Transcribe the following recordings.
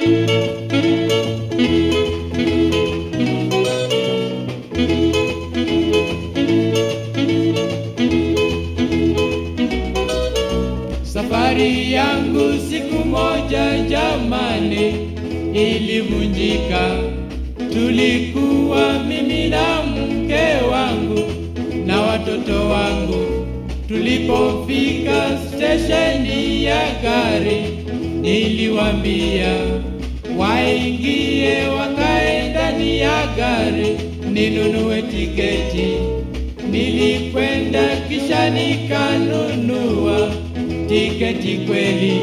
Safari yangu siku moja jamani ilivunjika. Tulikuwa mimi na mke wangu na watoto wangu. Tulipofika stesheni ya gari, niliwaambia waingie, wakae ndani ya gari ninunue tiketi. Nilikwenda kisha nikanunua tiketi kweli.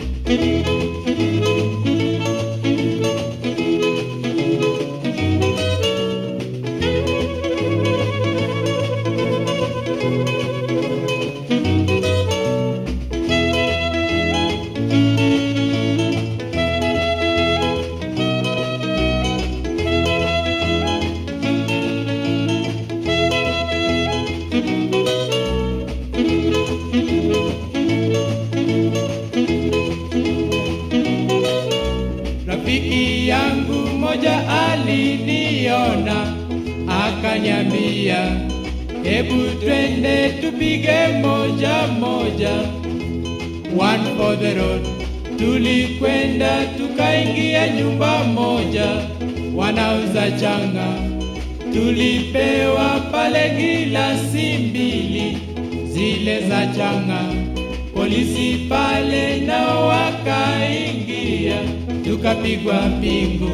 Rafiki yangu moja aliniona akanyambia, hebu twende tupige moja moja, one for the road. Tulikwenda tukaingia nyumba moja, wanauza changa. Tulipewa pale gilasi mbili zile za changa. Polisi pale nao wakaingia, tukapigwa pingu.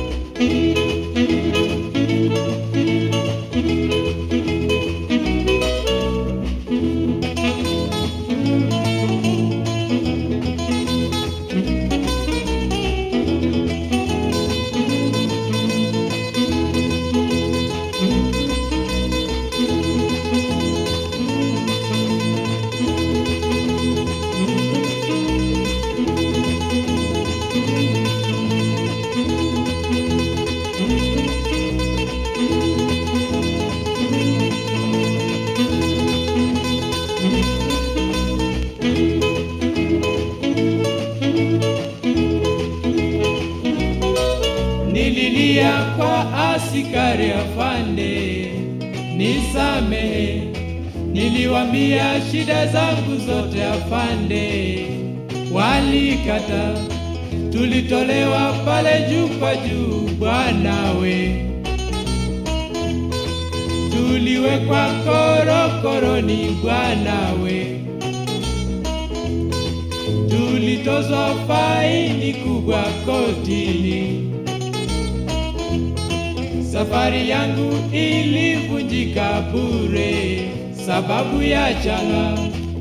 Nililia kwa askari afande, nisamehe. Niliwambia shida zangu zote afande, walikata. Tulitolewa pale juu kwa juu bwanawe, tuliwekwa korokoroni bwanawe, tulitozwa faini kubwa kotini. Safari yangu ilivunjika bure sababu ya changa.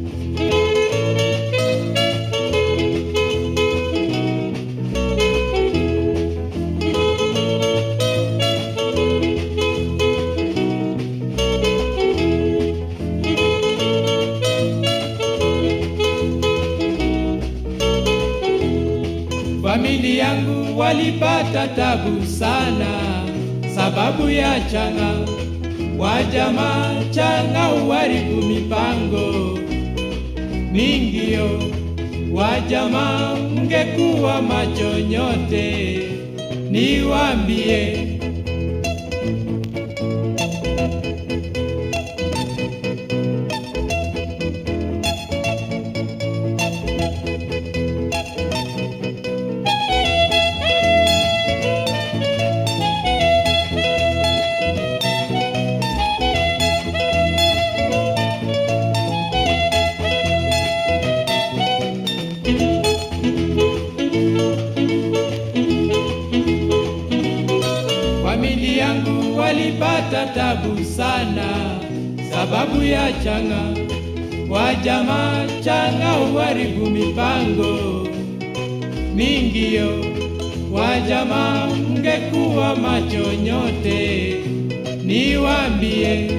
Familia yangu walipata tabu sana sababu ya changa. Wajamaa changa uharibu mipango mingio. Wajamaa mngekuwa macho nyote, niwaambie Familia yangu walipata tabu sana sababu ya changa. Wajamaa changa uharibu mipango mingio. Wajamaa mngekuwa macho nyote, niwaambie